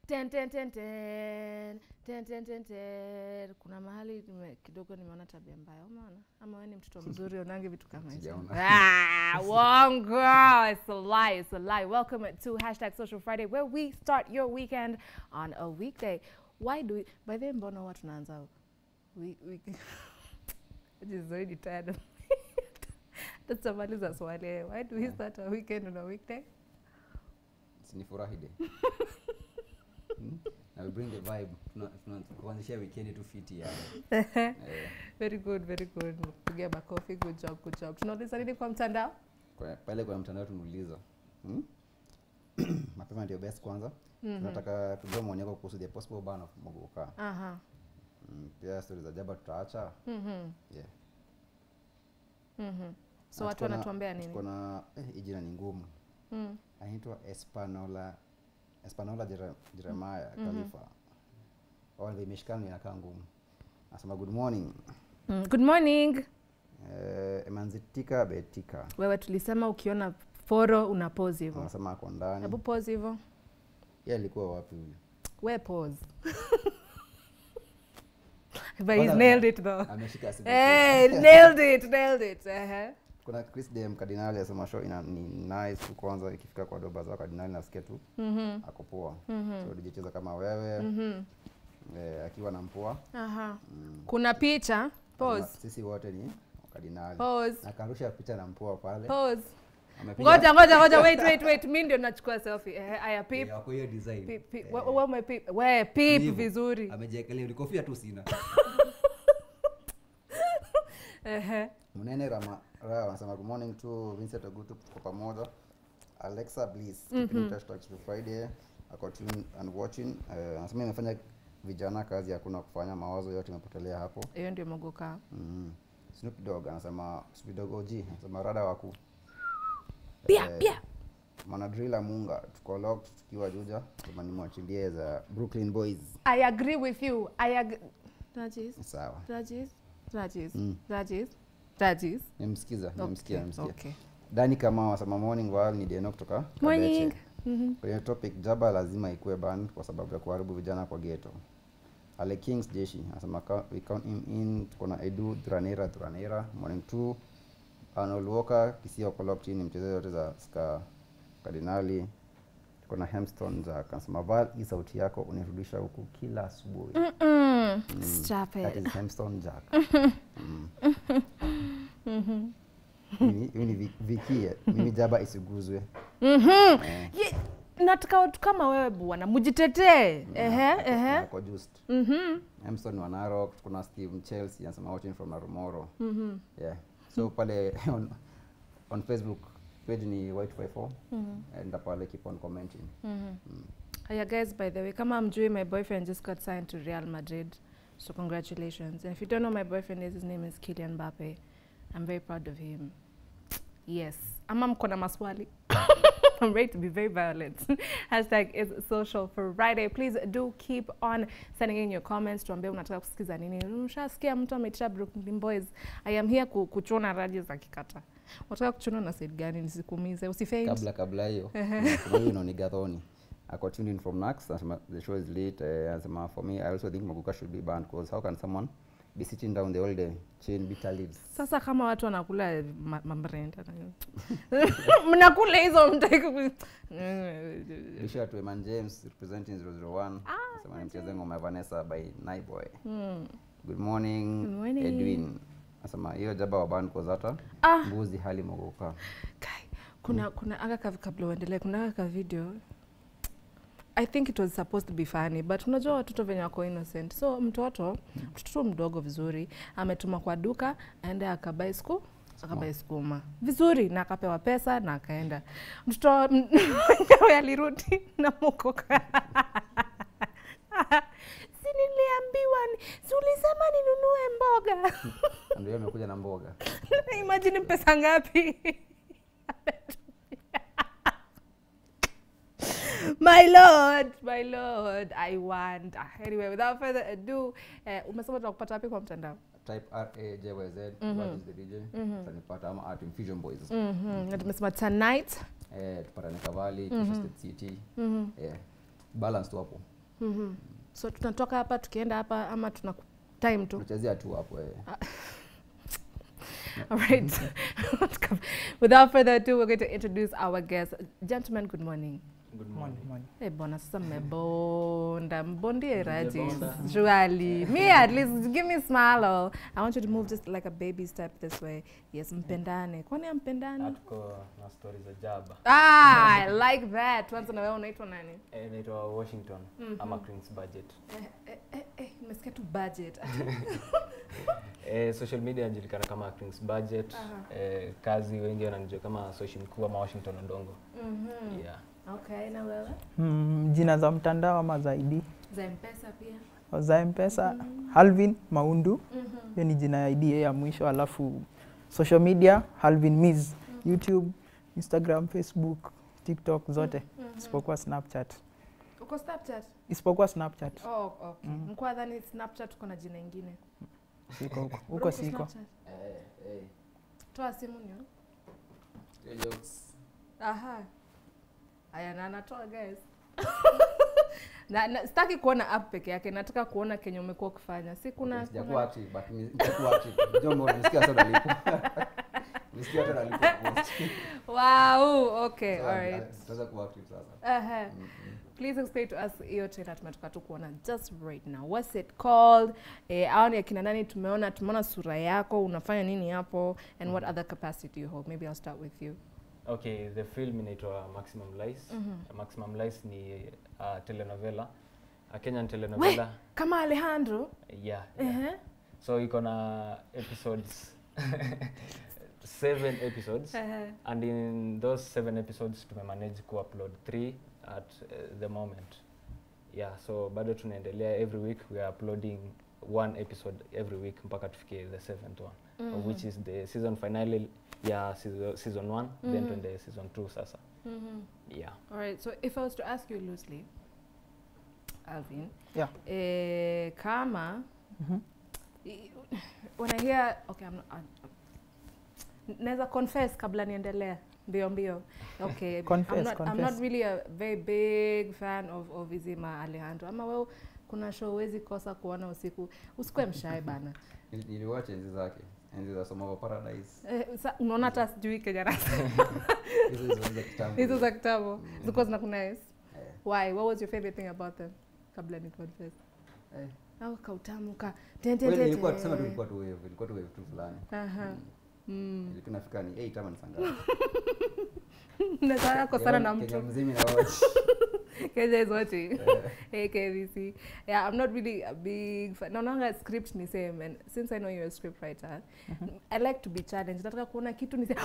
ten, ten, ten, ten, ten, ten, ten, ten. Kuna mahali nime, kidogo nimeona tabia mbaya, umeona? Ama wewe ni mtoto mzuri unange vitu kama hizo? Sijaona. Ah, wongo. It's a lie. It's a lie. Welcome to hashtag Social Friday, where we start your weekend on a weekday. Why do we? By the way, mbona huwa tunaanza we, we, which is already tired of tutamaliza swali why do we start a weekend on a weekday sinifurahi de Hmm? na we bring the vibe Tuna- tuna- kuanzishia weekend tu fiti ya eh, very good very good pigia makofi good job good job tunauliza nini kwa mtandao kwa- pale kwa mtandao tumeuliza hmm? mapema ndio best kwanza Mhm. tunataka tujue maoni yako kuhusu the possible ban of mogoka aha mm, pia stori za jaba tutaacha mhm yeah. mhm so Na watu tuko na- wanatuambia tuko nini na eh, hii jina ni ngumu Mm. anaitwa espanola espanola Jere- jeremaya Mhm. khalifa mm imeshikana inakaa ngumu nasema good morning Mm, good morning eh, emanzitika betika wewe tulisema ukiona foro una pause hivyo anasema ako ndani hebu pause hivyo ye alikuwa wapi huyu we pause but Kwanza he's nailed it though ameshika simu hey nailed it nailed it uh-huh. kuna chris dem kardinali asema show ina ni nice tu kwanza ikifika kwa doba zao kardinali nasikia tu mhm ako poa mhm so dijicheza kama wewe mhm eh, akiwa na mpua aha mm. kuna picha Lazima- pause sisi wote ni kardinali pause akarusha picha na mpua pale pause Amepiga- ngoja ngoja ngoja wait wait wait mi ndio nachukua selfie eh aya Eh, pip wako hiyo design pip pip Eh, we we umepip we pip hivyo. vizuri amejiekelea ni kofia tu sina ehe mnene rama raha wanasema good morning to vincent ogutu kwa pamoja alexa bliss keeping in touch to Expo friday ako tuned and watching Eh, anasema imefanya vijana kazi hakuna kufanya mawazo yote imepotelea hapo hiyo ndio mogoka mm. snoop dog anasema snoop dog og anasema rada waku pia Eh, pia manadrila munga tuko locked tukiwa juja sema nimwachilie za brooklyn boys i agree with you i agree Rajis sawa Rajis Rajis Mm. Rajis Rajis nimsikiza nimsikia nimsikia okay dani kama wasema morning wal ni deno kutoka morning Kabeche. mhm kwenye topic jaba lazima ikuwe ban kwa sababu ya kuharibu vijana kwa geto ale kings jeshi anasema "Ka- we count him in tuko na edu dranera dranera morning two arnold walker kisio kolopti ni mchezaji wote za ska kardinali tuko na hemston za anasema val hii sauti yako unirudisha huku kila asubuhi mm. stop that it is hemston jack mm. Mimi- mimi ni Vi- vikie mimi jaba isiguzwe mhm Eh. Ye- nataka watu kama wewe bwana mujitetee ehe ehe Ako just mhm Emerson wa Narok, kuna Steve Chelsea anasema watching from Narumoro. mhm Yeah. So pale on, on Facebook page ni white54 enda pale keep on commenting. mhm yeah guys by the way kama mjui my boyfriend just got signed to Real Madrid so congratulations and if you don't know my boyfriend is his name is Kylian Mbappe I'm very proud of him yes ama mko na maswali I'm ready to be very violent. Hashtag is social for Friday. Please do keep on sending in your comments. Tuambie unataka kusikiza nini. Ushasikia mtu ameitisha Brooklyn Boys. I am here ku, kuchuna raji za kikata. Unataka kuchuna na side gani nisikuumize? Usifaint. Kabla kabla hiyo kuna huyu ni Gathoni. Ako tuned in from Nax anasema the show is late. Uh, anasema for me I also think Maguka should be banned because how can someone be sitting down the whole day chewing bitter leaves? Sasa kama watu wanakula ma- mambrenda mnakula hizo mtaki Lisha to Eman James representing 001. Anasema ni mcheze ngoma ya Vanessa by Naiboy. Good morning, Good morning. Edwin. Anasema hiyo jaba wa ban kozata Ah. mbuzi hali mogoka. Kai, kuna kuna aka ka- kabla uendelee kuna aka ka video I think it was supposed to be funny but unajua watoto venye wako innocent so mtoto mtoto mdogo vizuri ametuma kwa duka aende akabai sku akabai skuma vizuri na akapewa pesa na akaenda mtoto mwenyewe alirudi na mokoka si niliambiwa ni- si ulisema ninunue mboga Ndio amekuja na mboga. imagine pesa ngapi my lord my lord i want Ah, anyway without further ado eh, umesema tunakupata wapi kwa mtandao Type R A J Y Z what is the DJ? Utanipata ama at Infusion Boys. Mhm, na tumesema tonight Eh, tupatane Kavali, Kisha State City. Eh, balance tu hapo. Mhm. So tunatoka hapa tukienda hapa ama tuna time tu. tunachezea tu hapo eh. All right. Without further ado, we're going to introduce our guest. Gentlemen, good morning. Good Morning, morning. morning. Eh, bwana sasa mmebonda mbondie raji Mmebonda. surely me at least give me a smile or i want you to move just like a baby step this way yes mpendane kwani ampendani Hatuko na stories za jaba. ah i like that tuanze na wewe unaitwa nani Eh, Naitwa Washington ama Queen's Budget. eh, eh, eh, eh, nimesikia tu budget Eh, social media inajulikana kama Queen's Budget. Aha. Eh, kazi wengi wananijua kama social mkuu ama Washington Odongo. Mhm. Yeah. okay na wewe Mm, jina za mtandao ama za ID za mpesa pia za mpesa Halvin Maundu, Mhm. hiyo ni jina ya ID ya mwisho, alafu social media Halvin Miz, YouTube, Instagram, Facebook, TikTok zote Mhm. isipokuwa Snapchat, uko snapchat isipokuwa Snapchat oh okay Mhm. mkwa dhani snapchat uko na jina ingine siko huko, Bro, huko siko. Snapchat? Eh, eh. toa simu nio Hiyo jokes. Aha. Aya, na anatoa guys. na, na sitaki kuona app peke yake, nataka kuona kenye umekuwa ukifanya. Si kuna Sijakuwa kuna- active but ni- nitakuwa active. Jombo nisikia sasa nalipo. Nisikia hata nalipo. Wow, okay, So, all right. Tutaweza kuwa active sasa. Aha. Mm, mm. Please explain to us hiyo trailer tumetoka tu kuona just right now. What's it called? Eh, hao ni akina nani tumeona tumeona sura yako, unafanya nini hapo and what other capacity you hold? Maybe I'll start with you. Okay, the film inaitwa Maximum Lies. Mhm. Maximum Lies ni uh, telenovela. A Kenyan We, telenovela. kama Alejandro. Yeah. yeah. Eh. So iko na episodes seven episodes. Eh. and in those seven episodes tumemanage kuupload three at uh, the moment yeah so bado tunaendelea every week we are uploading one episode every week mpaka tufikie the seventh one of which is the season finale ya season, season one then Mhm. tuende season two sasa Mhm. yeah All right. So if I was to ask you loosely, Alvin, Yeah. eh, kama Mhm. i- when I hear okay, I'm not, I'm, naweza confess kabla niendelea mbio mbio. Okay, Confess, I'm not, I'm not confess. really a very big fan of of Izima Alejandro. Ama wewe kuna show huwezi kosa kuona usiku. Usikue mshae bana. Nili- Niliwatch enzi zake. Enzi za Somo of Paradise. Eh, sa, unaona hata sijui Kenya nasema. Hizo hizo za kitambo. Hizo za kitambo. Mm. Zilikuwa zinakunais. Eh. Why? What was your favorite thing about them? Kabla ni confess. Eh. Au kautamu ka. ten, ten, Kweli ten, ilikuwa ten. tuseme tu ilikuwa tu wave, ilikuwa tu wave tu fulani. Aha. Mm. Mm. Ilikuwa inafika ni 8 ama ni saa ngapi? Nataka kosana na Kenya mtu. mzima na watch. Kenya is watching. Eh. hey KBC. Yeah, I'm not really a big fan. Naonanga script ni same and since I know you're a script writer, I like to be challenged. Nataka kuona kitu nise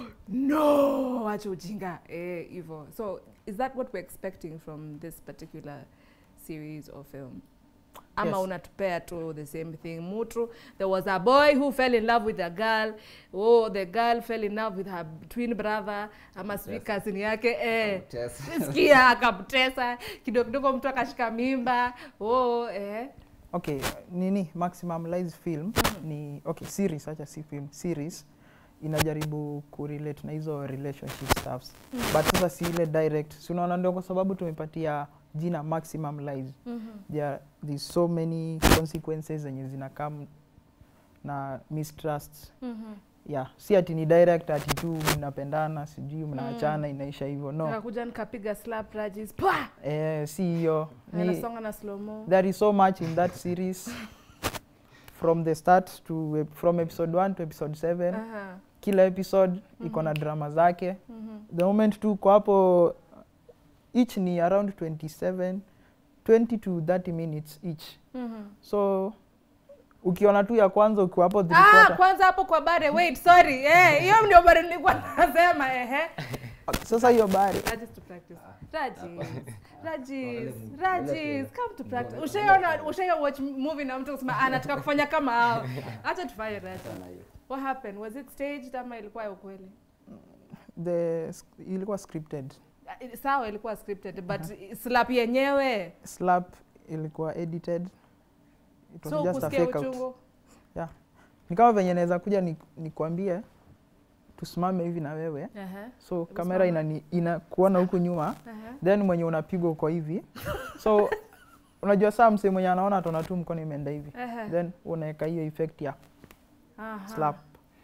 no, acha ujinga. Eh, hivyo. So, is that what we're expecting from this particular series or film? ama Yes. unatupea tu the same thing mutu there was a boy who fell in love with a girl oh the girl fell in love with her twin brother ama sijui Yes. cousin yake eh Test. sikia akamtesa kidogo kidogo mtu akashika mimba oh eh Okay, nini Maximum Lies film ni okay, series acha si film, series inajaribu kurelate na hizo relationship stuffs but sasa si ile direct, si unaona, ndio kwa sababu tumepatia jina Maximum Lies. There there's so many consequences zenye zinakam na mistrust yeah, si ati ni direct ati tu mnapendana sijui mnaachana inaisha hivyo no. nikakuja nikapiga slap rajis pwa Eh, si hiyo ni anasonga na slow mo there is so much in that series from the start to ep- from episode 1 to episode 7 aha kila episode iko na drama zake mhm the moment tu uko hapo each ni around 27 20 to 30 minutes each mhm so ukiona tu ya kwanza ukiwa hapo three ah quarter- kwanza hapo kwa bare wait sorry eh hiyo ndio bare nilikuwa nasema ehe sasa hiyo bari Rajis to practice. Rajis, Rajis, Wale- Rajis, wale- come to practice. wale- Ushaiona, ushaiona watch movie na mtu kusema anataka kufanya kama hao. Acha tufanye Rajis. Sana hiyo. What happened? Was it staged ama ilikuwa ya ukweli? the ilikuwa scripted Ah, Sawa ilikuwa scripted but slap yenyewe. slap ilikuwa edited it was So just a kusikia fake out uchungu. ni kama venye naweza kuja ni- nikwambie tusimame hivi na wewe Aha. so kamera inani- inakuona huku nyuma Aha. then mwenye unapigwa uko hivi so unajua saa msee mwenye anaona ataona tu mkono imeenda hivi Ehe. then unaweka hiyo effect ya Aha. slap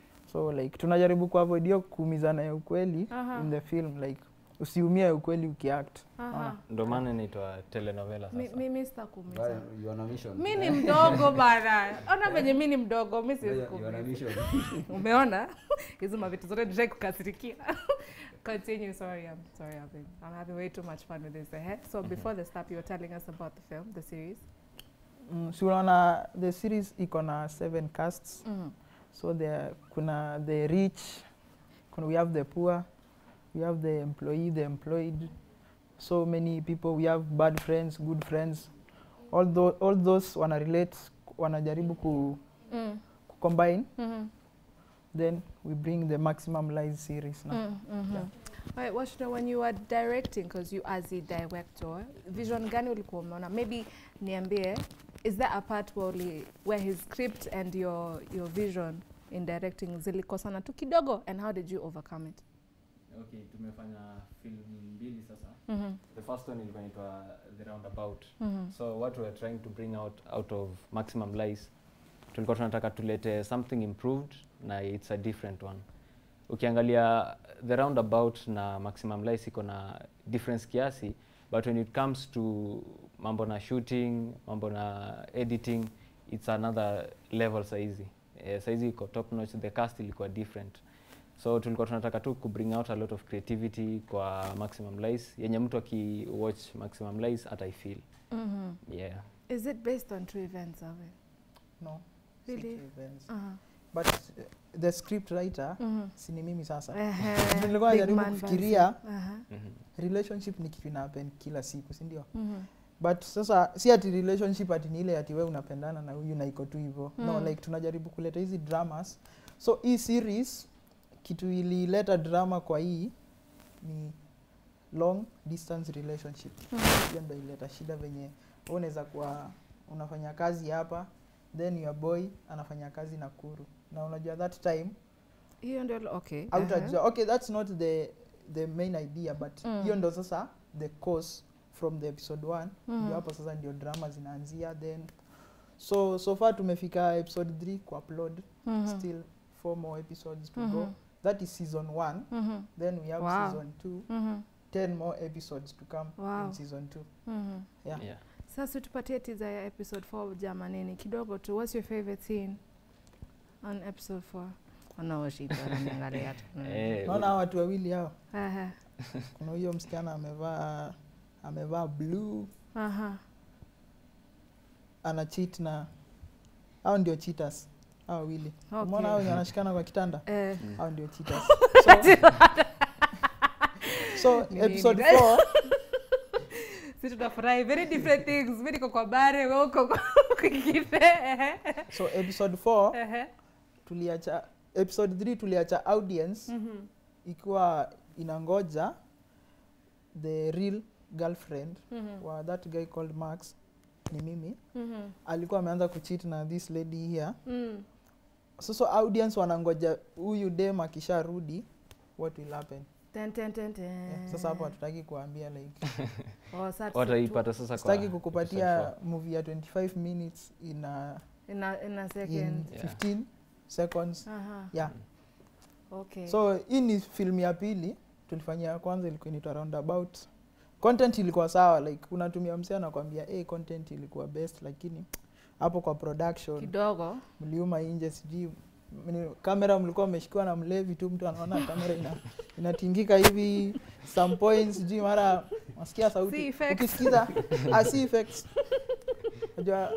so like tunajaribu kuavoid hiyo kuumizana ya ukweli Aha. in the film like usiumie ya ukweli ukiact Aha. Ona. ndo maana inaitwa telenovela Mi- sasa Mimi sitakuumiza. Brian, you on a mission. Mi ni mdogo bana. Ona venye mi ni mdogo, mi siwezi You on a kuumiza. mission. Umeona? Hizo mavitu zote nishai kukasirikia. Continue, sorry, I'm sorry, I'm having, I'm having way too much fun with this. Eh? So before the stop, you were telling us about the film, the series. mm, si unaona the series iko na seven casts Mm. so there kuna the rich kuna we have the poor we have the employee the employed so many people we have bad friends good friends all, tho all those wana relate wanajaribu ku, Mm. ku combine Mm-hmm. then we bring the maximum lies series now Mm, mhm. Yeah. Alright, Washington, when you were directing, because you as a director, vision gani ulikuwa umeona? Maybe niambie, is there a part where, uli, where his script and your, your vision in directing zilikosana tu kidogo and how did you overcome it? okay tumefanya film mbili sasa Mm-hmm. the first one ilikuwa inaitwa the roundabout Mm-hmm. so what we are trying to bring out out of maximum lies tulikuwa tunataka tulete something improved na it's a different one ukiangalia the roundabout na maximum lies iko na difference kiasi but when it comes to mambo na shooting mambo na editing it's another level saizi eh, saizi iko top notch the cast ilikuwa different so tulikuwa tunataka tu kubring out a lot of creativity kwa maximum lies yenye mtu akiwatch maximum lies ataifeel Mm-hmm. yeah Is it based on true events, Ave? no Really? city events. Uh-huh. but uh, the script writer Mm-hmm. si ni mimi sasa Uh-huh. Nilikuwa Big najaribu man kufikiria. Bansi. Uh-huh. mm-hmm. relationship ni kitu ina happen kila siku si ndio Mm-hmm. but sasa si ati relationship ati ni ile ati we unapendana na huyu na iko tu hivyo no Mm. like tunajaribu kuleta hizi dramas so hii series kitu ilileta drama kwa hii ni long distance relationship Mhm. hiyo ndo ilileta shida venye wewe unaweza kuwa unafanya kazi hapa then your boy anafanya kazi Nakuru na unajua that time Hiyo ndio okay. autajua okay that's not the the main idea but Mm. hiyo ndo sasa the cause from the episode 1 Mhm. ndio hapo sasa ndio drama zinaanzia then so so far tumefika episode 3 ku upload Mhm. still four more episodes to go Mhm. that is season 1 Mhm. then we have Wow. season 2 Mhm. 10 more episodes to come Wow. in season 2 Mhm. yeah. yeah. Sasa tupatie teaser ya episode 4 jamanini kidogo tu. What's your favorite scene on episode 4? Wanaoshika wananiangalia tu. Mm. Eh, naona hawa watu wawili hao Aha. kuna huyo msichana amevaa amevaa blue Aha. ana cheat na hao ndio cheaters hao wawili Okay. umeona hao wenye wanashikana kwa kitanda Eh. mm. hao ndio cheaters so, so Ni episode nini? 4 si tunafurahi very different things mi niko kwa bare we uko kwa kwingine Ehe. so episode 4 Ehe. tuliacha episode 3 tuliacha audience Mhm. ikiwa inangoja the real girlfriend Mhm. wa that guy called max ni mimi Mhm. alikuwa ameanza kucheat na this lady here Mm. sasa audience wanangoja huyu dem akisharudi what will happen Ten, ten, ten, ten. yeah. sasa hapo hatutaki kuambia like Oh, sasa tu- wataipata sasa kwa sitaki episode kukupatia four. movie ya 25 minutes in, a, in a, in a in second Yeah. 15 seconds Aha. yeah okay so hii ni film ya pili tulifanyia ya kwanza ilikuwa inaitwa roundabout content ilikuwa sawa like unatumia msee anakwambia hey, content ilikuwa best lakini hapo kwa production kidogo mliuma inje sijui mni- kamera mlikuwa mmeshikiwa na mlevi tu mtu anaona kamera ina, inatingika hivi some points sijui mara nasikia Si sauti effects. ukisikiza ah, si effects unajua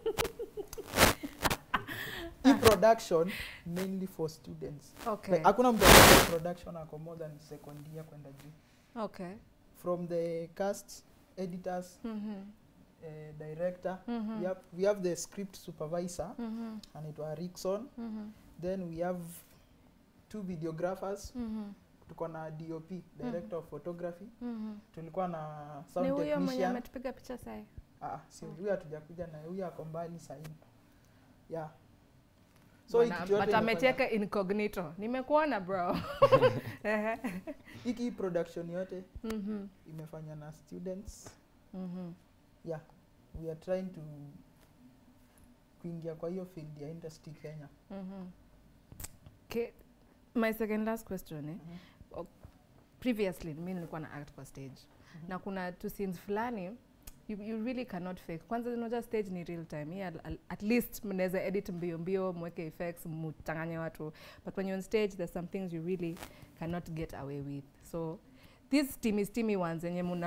hii production mainly for students okay like, hakuna mtu anafanya production ako more than second year kwenda juu okay from the cast editors Mhm. eh, director Mhm. we, have, we have the script supervisor Mhm. anaitwa Rickson Mhm. then we have two videographers Mhm. tuko na dop director of photography Mhm. tulikuwa na ni sound huyo mwenye technician ametupiga picha sai ah, si huyu hatujakuja na huyu ako mbali sahii yeah so hii Bwana, kitu yote but imefanya- ameteka incognito nimekuona bro Ehe. hiki production yote Mhm. imefanya na students Mhm. yeah we are trying to kuingia kwa hiyo field ya industry kenya Mhm. Okay. My second last question eh? Mhm. O- Previously mi nilikuwa na act kwa stage na kuna two scenes fulani you, you really cannot fake. Kwanza unajua stage ni real time. Yeah, al- at least mnaweza edit mbio mbio, mweke effects, mchanganye watu. But when you're on stage there's some things you really cannot get away with. So these steamy steamy ones yenye muna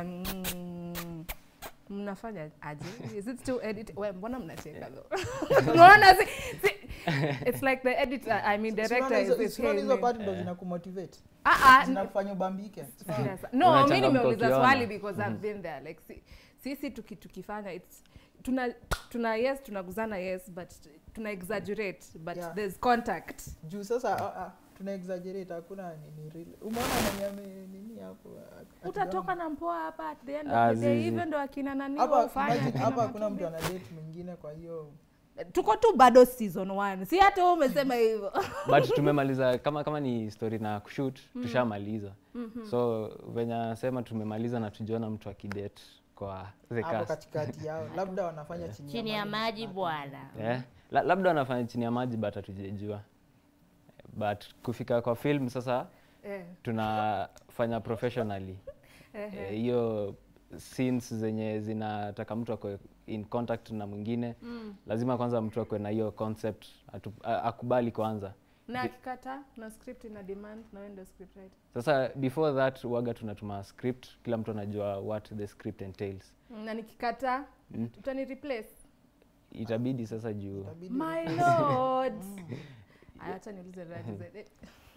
mnafanya aje? Is it still edit? Well, mbona mnacheka though? Unaona si, si, it's like the editor, I mean Si- si director unaona is, hizo- is si unaona hizo saying, part ndo Eh. zinakumotivate ah ah, n- zinakufanya ubambike Yes. No, mi Unachangamka nimeuliza ukiona. swali because I've been there. Like si, sisi tuki, tukifanya it's tuna tuna yes tunaguzana yes but tuna exaggerate but Yeah. there's contact. juu sasa ah, ah, tuna exaggerate hakuna nini real umeona mwenye ame nini hapo ah, Utatoka na mpoa hapa at the end Ah, of the day zizi. even ndo akina nani hapa wafanya. imagine, akina hapa hakuna Matumbi. mtu ana date mwingine kwa hiyo Tuko tu bado season 1. Si hata wewe umesema hivyo. but tumemaliza kama kama ni story na kushoot tushamaliza Mhm. so venye anasema tumemaliza na tujiona mtu akidate kwa the hapo cast katikati yao labda wanafanya chini, Chini ya maji bwana. yeah. La, labda wanafanya chini ya maji but hatujajua but kufika kwa film sasa Eh. tunafanya professionally eh, Eh, hiyo scenes zenye zinataka mtu akwe in contact na mwingine Mm. lazima kwanza mtu akwe na hiyo concept atu, a, akubali kwanza Na akikata na script ina demand na wewe ndio script writer. sasa before that waga tunatuma script kila mtu anajua what the script entails Na nikikata Mm. utani replace. itabidi sasa juu Itabidi- My lord. Aya, acha niulize Raji zaidi.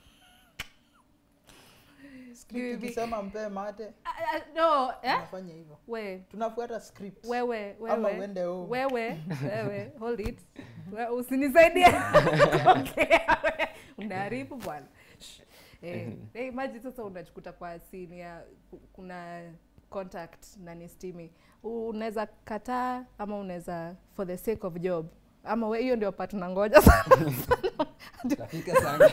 script Bibi. ikisema mpee mate Ah, ah, No, eh? tunafanya hivyo We, tunafuata script wewe, ama wewe. uende home Wewe, wewe, hold it. We- Usinisaidie. Okay, we. Unaharibu bwana. Shh. Eh, eh, imagine sasa unajikuta kwa scene ya ku- kuna contact na ni steamy. U- Unaweza kataa ama unaweza for the sake of job. Ama we hiyo ndio part unangoja sana. Tafika sana.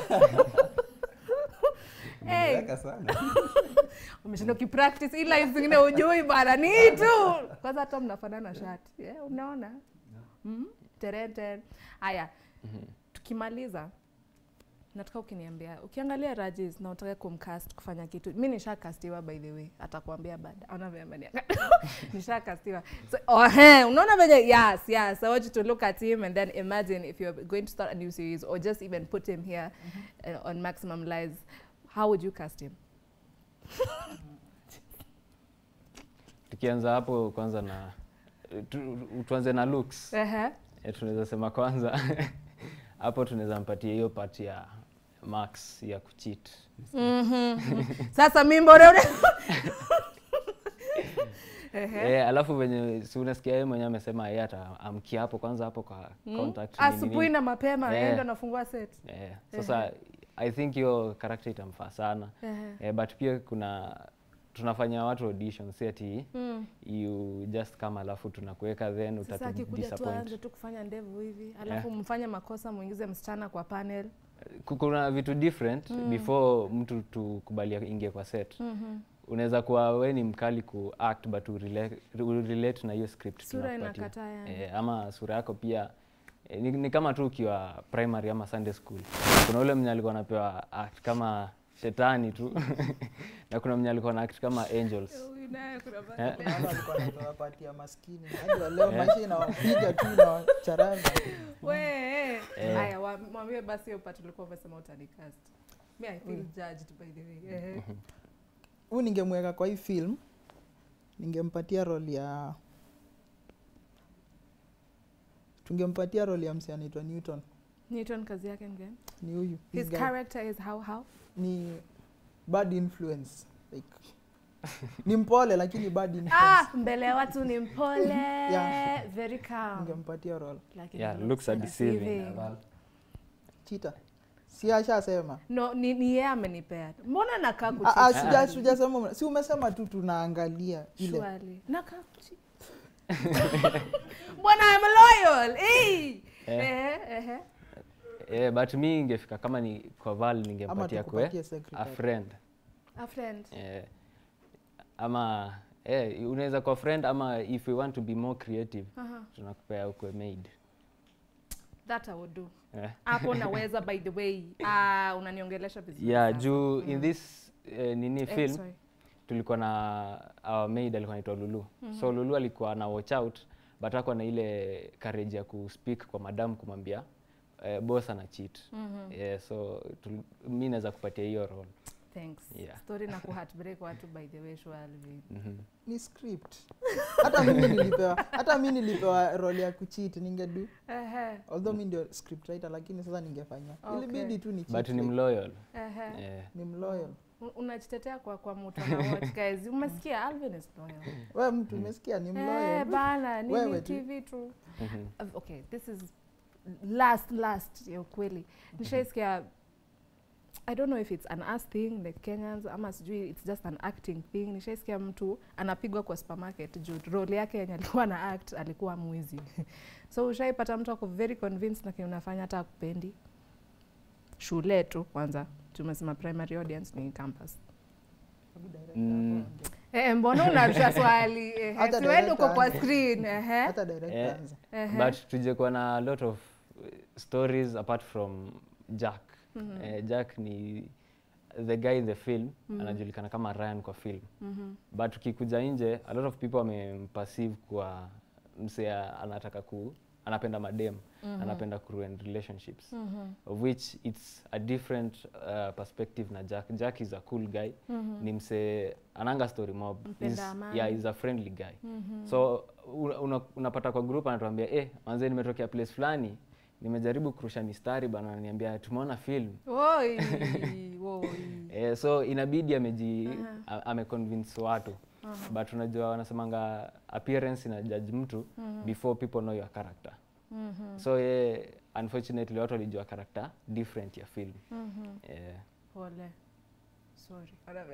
Hey. Umeweka sana. umeshinda ukipractice ila hizi zingine ujui bana ni hii tu kwanza hata mnafanana shati yeah, unaona mm? terenten haya tukimaliza nataka ukiniambia ukiangalia Rajis na utaka kumcast kufanya kitu mi nishakastiwa by the way atakuambia baada anavyoambia nishakastiwa so, oh, he, unaona venye yes yes i want you to look at him and then imagine if you're going to start a new series or just even put him here uh, on maximum lives how would you cast him tukianza hapo kwanza na tu, tuanze na looks Ehe. e, tunaweza sema kwanza hapo tunaweza mpatia hiyo part ya max ya kucheat Mhm. sasa mimbore ule Ehe. e, alafu venye si unasikia yeye mwenyewe amesema yeye ataamkia hapo kwanza hapo kwa Mm. contact nini asubuhi nini. na mapema Eh. yeye ndo anafungua set Eh, sasa i think hiyo character itamfaa sana Ehe. eh, but pia kuna tunafanya watu audition si ati Mm. you just come alafu tunakuweka then sasa utatu akikuja tu aanze disappoint tu kufanya ndevu hivi alafu mfanye makosa mwingize msichana kwa panel Ku- kuna vitu different Mm. before mtu tukubalia ingie kwa set Mhm. unaweza kuwa we ni mkali ku act but urelate, urelate na hiyo script sura tunakupatia. inakataa yani eh, ama sura yako pia eh, ni, ni kama tu ukiwa primary ama Sunday school kuna ule mwenye alikuwa anapewa act kama shetani tu na kuna mwenye alikuwa na act kama angels Huyu naye kuna ba- Eh. Kuna wale walikuwa wanatoa pati ya maskini hadi wa leo Eh. maisha inawapiga tu inawacharaza We, eh. Eh. haya wa- mwambie basi hiyo part ulikuwa umesema utanicast me i feel judged by the way Ehe. huu ningemweka kwa hii film ningempatia role ya tungempatia role ya msi anaitwa newton newton kazi yake ni gani ni huyu This his guy. character is how how ni bad influence like ni mpole lakini bad influence ah mbele ya watu ni mpole Yeah. very calm ningempatia role Lakini Yeah, looks looks are are deceiving. deceiving. Val. chita si ashasema no ni, ni yeye amenipea mbona nakaa Ah, ah, kuchiti? sija- sijasema si umesema tu tunaangalia ile Surely. nakaa kuchiti. bwana I'm loyal eh. Eh. Ehe, ehe. eh, but mi ingefika kama ni kwa val ama ningempatia kwe tukupatie a secretary friend a friend eh, ama eh, unaweza kwa friend ama if we want to be more creative Aha. tunakupea ukwe maid that I would do eh. hapo naweza by the way ah, unaniongelesha vizuri yeah sasa. juu Mm. in this eh, nini Eh, film sorry. tulikuwa na our maid alikuwa anaitwa Lulu so Lulu alikuwa na watch out but hakuwa na ile courage ya kuspeak kwa madam kumwambia eh, boss ana cheat Mhm. yeah, so tul- mi naweza kupatia hiyo role Thanks. Yeah. Story na kuheartbreak watu by the way sure Alvin. Mhm. ni script hata mimi nilipewa hata mi nilipewa role ya kuchit ningedu Ehe. although mi ndio script writer lakini sasa ningefanya Okay. ilibidi tu ni but cheat ni fake. mloyal Ehe. yeah. ni mloyal Un- unajitetea kwa kwa mtu ana watch guys umesikia Alvin is loyal we mtu umesikia ni eh mloyal bana nini Wewe tu. TV tu Mhm. Uh, okay this is last last ya ukweli nishaisikia I don't know if it's an us thing like Kenyans ama sijui it's just an acting thing. Nishaisikia mtu anapigwa kwa supermarket juu role yake yenye alikuwa na act alikuwa mwizi. so ushaipata mtu ako very convinced na kile unafanya hata akupendi. Shule tu kwanza tumesema primary audience ni campus. Mm. Eh, mbona unarusha swali? Eh, Hata si wewe uko director kwa anza. screen. Eh. hata direct Eh. anza Eh. but tujekuwa na a lot of uh, stories apart from jack Mhm. eh, jack ni the guy in the film Mhm. anajulikana kama ryan kwa film Mhm. but ukikuja nje a lot of people wamempassive kwa msee anataka ku anapenda madem Mhm. anapenda kuruin relationships Mhm. of which it's a different uh, perspective na jack jack is a cool guy Mhm. ni msee ananga story mob Mpenda He's- amani. yeah, he's a friendly guy Mhm. so una, una, unapata kwa group anatuambia eh, manze nimetokea place fulani nimejaribu kurusha mistari bana ananiambia tumeona film Woi, woi. eh, so inabidi ameji Aha. a- ameconvince watu Aha. but unajua wanasemanga appearance ina judge mtu Mhm. before people know your character Mhm. so ye unfortunately watu walijua character different ya film Mhm. eh, Pole. Sorry.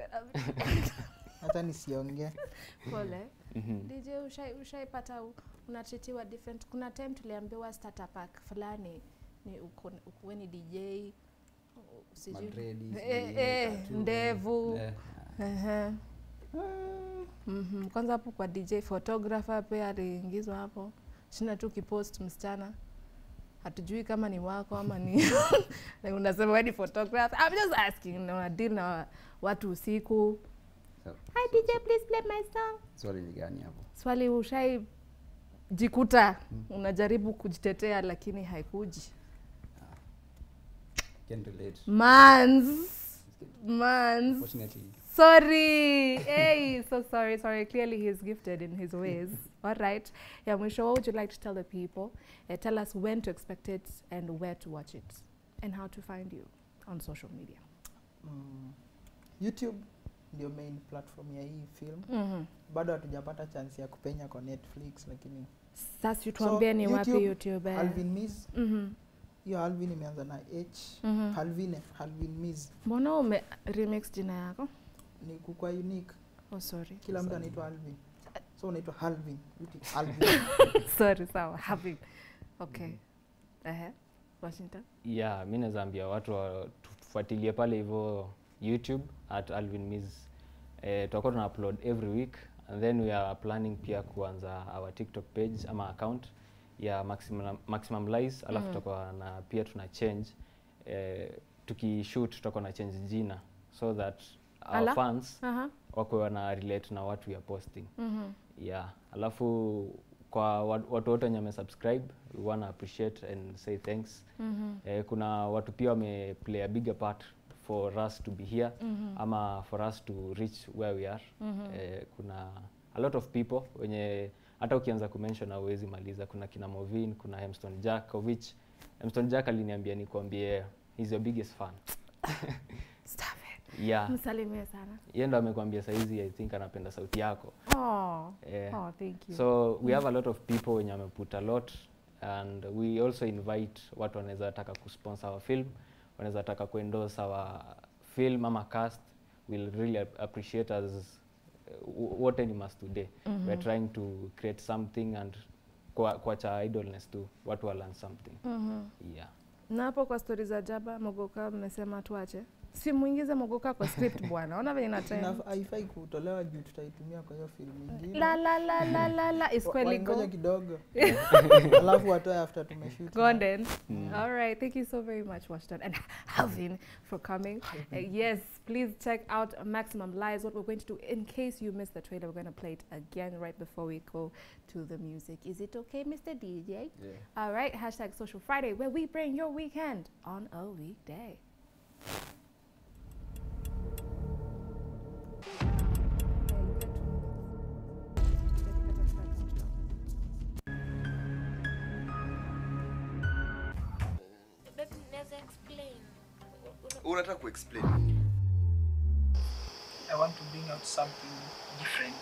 hata nisiongee Pole. mhm. DJ ushai ushaipata u- unatreatiwa different. Kuna time tuliambiwa starter pack fulani ni uko ukuwe ni DJ u- sijui Madredi, Eh, sijui eh, tattoo. ndevu. Eh, Ehe. Mhm. Kwanza hapo kwa DJ photographer pia aliingizwa hapo. Shina tu kipost msichana hatujui kama ni wako ama ni na unasema wewe ni photographer. I'm just asking na una deal na watu usiku. so- Hi so- DJ please play my song. swali ni gani hapo Swali ushai jikuta unajaribu kujitetea lakini haikuji. Can't relate. Mans. Mans. Unfortunately, Sorry. hey, so sorry, sorry. Clearly he's gifted in his ways. All right. Yeah, Mwisho, what would you like to tell the people? Uh, tell us when to expect it and where to watch it and how to find you on social media. mm, youtube ndio main platform ya hii film Mm-hmm. bado hatujapata chance ya kupenya kwa netflix lakini Sasa tuambie ni wapi YouTube, YouTube. eh? alvin mis Mhm. hiyo alvin imeanza na h Mhm. halvine halvin mis Mbona ume remix jina yako? ni kukwa unique Oh, sorry. kila mtu anaitwa alvin so unaitwa halvin Uti alvin sorry, sawa. Happy. Okay. Uh-huh. Washington. yeah mi naweza ambia watu wa- tufuatilie pale hivyo youtube at alvin mis eh, tutakuwa tuna upload every week and then we are planning pia kuanza our tiktok page ama account ya maximum, maximum lies alafu Mhm. tutakuwa na pia tuna change eh, tukishoot tutakuwa na change jina so that our Ala. fans Uh-huh. wakwe wana relate na what we are posting Mhm. yeah alafu kwa wa- watu wote wenye wamesubscribe we wanna appreciate and say thanks Mhm. eh, kuna watu pia wame play a bigger part for us to be here Mhm. ama for us to reach where we are Mhm. eh, kuna a lot of people wenye hata ukianza kumention hauwezi maliza kuna kina movin kuna hemston jack of which hemston jack aliniambia nikuambie he's your biggest fan Stop it. yeah Msalimie sana. yeye ndo amekwambia saizi i think anapenda sauti yako Oh. eh, Oh, thank you. so we have a lot of people wenye wameput a lot and we also invite watu wanaweza taka kusponsor our film wanaweza taka kuendorse our film ama cast will really ap- appreciate us uh, what any must today Mhm. we're trying to create something and kwa- kuacha idleness tu watu wa learn something Mhm. yeah na hapo kwa stori za jaba mogoka mmesema tuache simuingize mogoka kwa script bwana ona venye Ina- natenda haifai kutolewa juu tutaitumia kwa hiyo filamu ingine la la la la la la is Wa- kweli waingoja go kidogo alafu watoe after tumeshoot Golden. All right. Thank you so very much, Washington and Alvin, for coming. Uh, yes, please check out Maximum Lies. What we're going to do, in case you missed the trailer, we're going to play it again right before we go to the music. Is it okay, Mr. DJ? Yeah. All right. Hashtag Social Friday, where we bring your weekend on a weekday. Babe, naweza explain. unataka kuexplain I want to bring out something different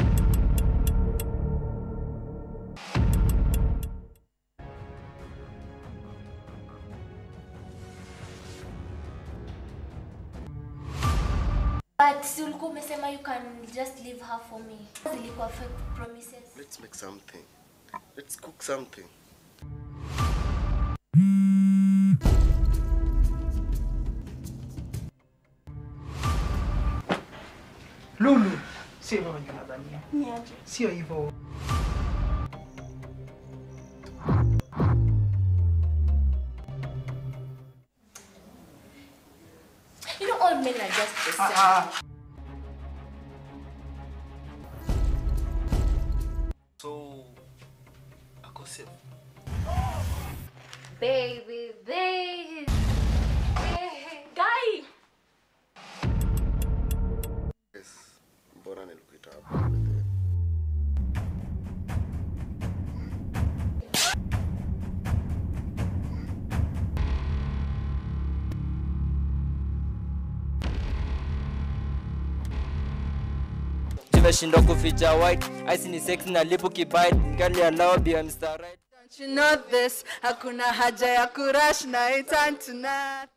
But si ulikuwa umesema you can just leave her for me. Zilikuwa fake promises. let's make something let's cook something lulu sio hivyo venye nadhania sio hivyo You know all men are just the same. Ah, ah. so ako safe Baby, baby. Guy. yes mbona nilikuita hapa tumeshindwa kuficha white ice ni sex na lipu kibite kali allow be Mr. right Don't you know this? Hakuna haja ya kurash na it turn to nothing.